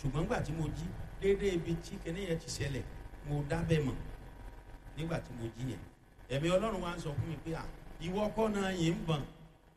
ṣùgbọ́n nígbà tí mo jí déédéé ibi tí kinní yẹn ti ṣẹlẹ̀ mo dábẹ́ mọ̀ nígbà tí mo jí yẹn ẹ̀mí ọlọ́run wa ń sọ fún mi pé à ìwọ kọ́ náà yìí ń bọ̀n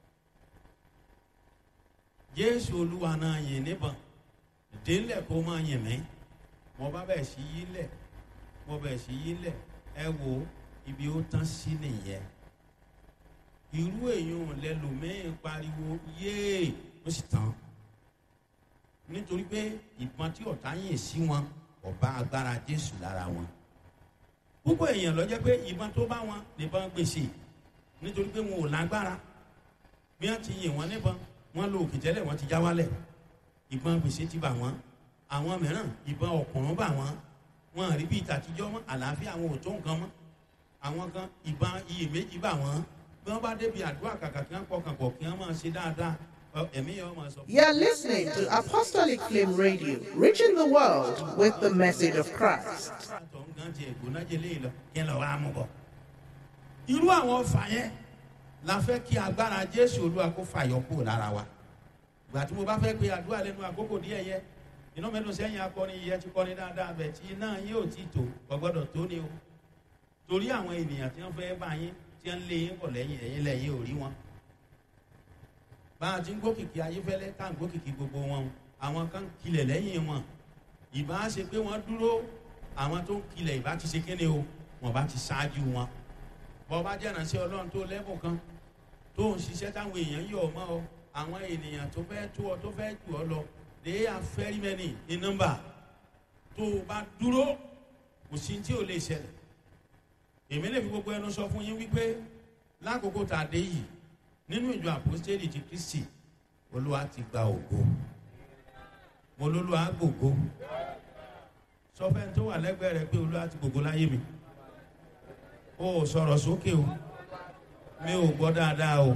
jésù olúwa náà yìí níbọ̀n délẹ̀ kó máa yìn mí mo bá bẹ̀ sí yí lẹ̀ mo bẹ̀ sí yí lẹ̀ ẹ wo ibi ó tán sí nìyẹn irú èèyàn lẹlòmíín pariwo yéè ó sì tán nítorí pé ìbọn tí ọ̀tá yìn sí wọn ọba agbára jésù lára wọn púpọ̀ èèyàn lọ jẹ́ pé ìbọn tó bá wọn nìbọn gbèsè nítorí pé wọn ò lágbára bí wọ́n ti yìn wọ́n níbọn wọ́n lo òkè tẹ́lẹ̀ wọ́n ti já wálẹ̀ ìbọn gbèsè ti bà wọ́n àwọn mìíràn ìbọn ọ̀kùnrún bà wọ́n wọn rí bí ìtàtijọ́ mọ́ àlàáfíà àwọn ò tó nǹkan mọ́ àwọn kan ìbọn iyèméjì bà wọ́n bí wọ́n bá débi àdúrà kàkà kí wọ́n pọkàn pọ̀ kí wọ́n máa ṣe dáadáa ẹ̀mí yẹn wọ́n máa sọ. You're listening to Apostolic Flame Radio, reaching the world with the message of Christ. àtọ̀ ń gan ti ẹ̀gbọ́n jẹ léyìn lọ kí ẹ lọ wá mú bọ̀. irú àwọn ọfà yẹn la fẹ́ kí agbára jésù olúwa kó fàyọ kúrò lára wa. ìgbà tí mo bá fẹ́ pe àdúrà lẹ́nu àkókò díẹ̀ yẹ iná mẹ́nu sẹ́yìn akọrin yẹ ti kọrin dáadáa bẹ̀ tí iná yín ò tí tó ọgbọ́dọ̀ tó ni o. torí àwọn ènìyàn tí wọ́n fẹ́ bá yín tí wọ́n lé yín bọ̀ lẹ́yìn ẹ̀yìn lẹ́yìn ò rí wọn. bá a ti ń gbókìkí ayéfẹ́lẹ́ tá à ń gbókìkí gbogbo wọn àwọn kan kilẹ̀ lẹ́yìn wọn ìbá ṣe pé wọ́n dúró àwọn tó ń kilẹ̀ ìbá ti ṣe kéde o wọ́n bá ti ṣáájú wọn bọ́ bá jẹ́ràn sí ọlọ́run tó lẹ́bùn kan tó ń ṣiṣẹ́ táwọn èèyàn yọ̀ ọ́ mọ́ ọ àwọn ènìyàn tó fẹ́ tó ọ tó fẹ́ jù ọ lọ they are very many in number tó o bá dúró kò sí tí ò lè ṣẹlẹ̀ èmi lè fi gbogbo ẹnu sọ fún yín wípé lákòókò tá a dé yìí nínú ìjọ àpòstélì ti kristi olúwa ti gba ògo mo lólúwa gbògo sọfẹ́ tó wà lẹ́gbẹ̀ẹ́ rẹ pé olúwa ti gbogbo láyé mi o ò sọ̀rọ̀ sókè o mi ò gbọ́ dáadáa o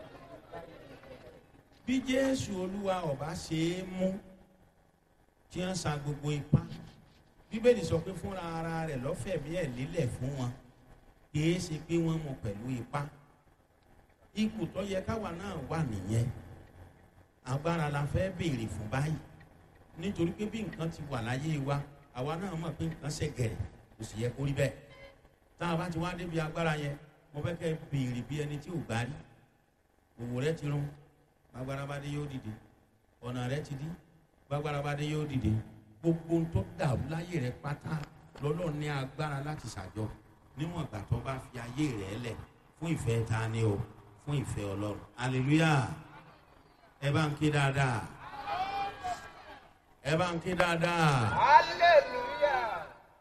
bí jésù olúwa ọba ṣe é mú tí wọ́n sa gbogbo ipá bíbélì sọ pé fúnra ara rẹ̀ lọ́fẹ̀mí ẹ̀ lélẹ̀ fún wọn kìí ṣe pé wọ́n mú pẹ̀lú ipá ipò tó yẹ káwa náà wà nìyẹn agbára la fẹ́ béèrè fún báyìí nítorí pé bí nǹkan ti wà láyé wa àwa náà mọ̀ pé nǹkan ṣe gẹ̀rẹ̀ kò sì yẹ kó rí bẹ́ẹ̀ tá a bá ti wá débi agbára yẹn mo fẹ́ kẹ́ béèrè bí ẹni tí ò gbá rí òwò rẹ ti rún agbára bá dé yóò dìde ọ̀nà rẹ ti dí gbàgbára bá dé yóò dìde gbogbo ohun tó dàrú láyé rẹ pátá lọ́lọ́ ní agbára láti ṣàjọ níwọ̀n ìgbà tó bá fi ayé rẹ lẹ̀ fún ìfẹ́ ta ni o fún ìfẹ́ ọlọ́run hallelujah ẹ bá ń ké dáadáa ẹ bá ń ké dáadáa. hallelujah.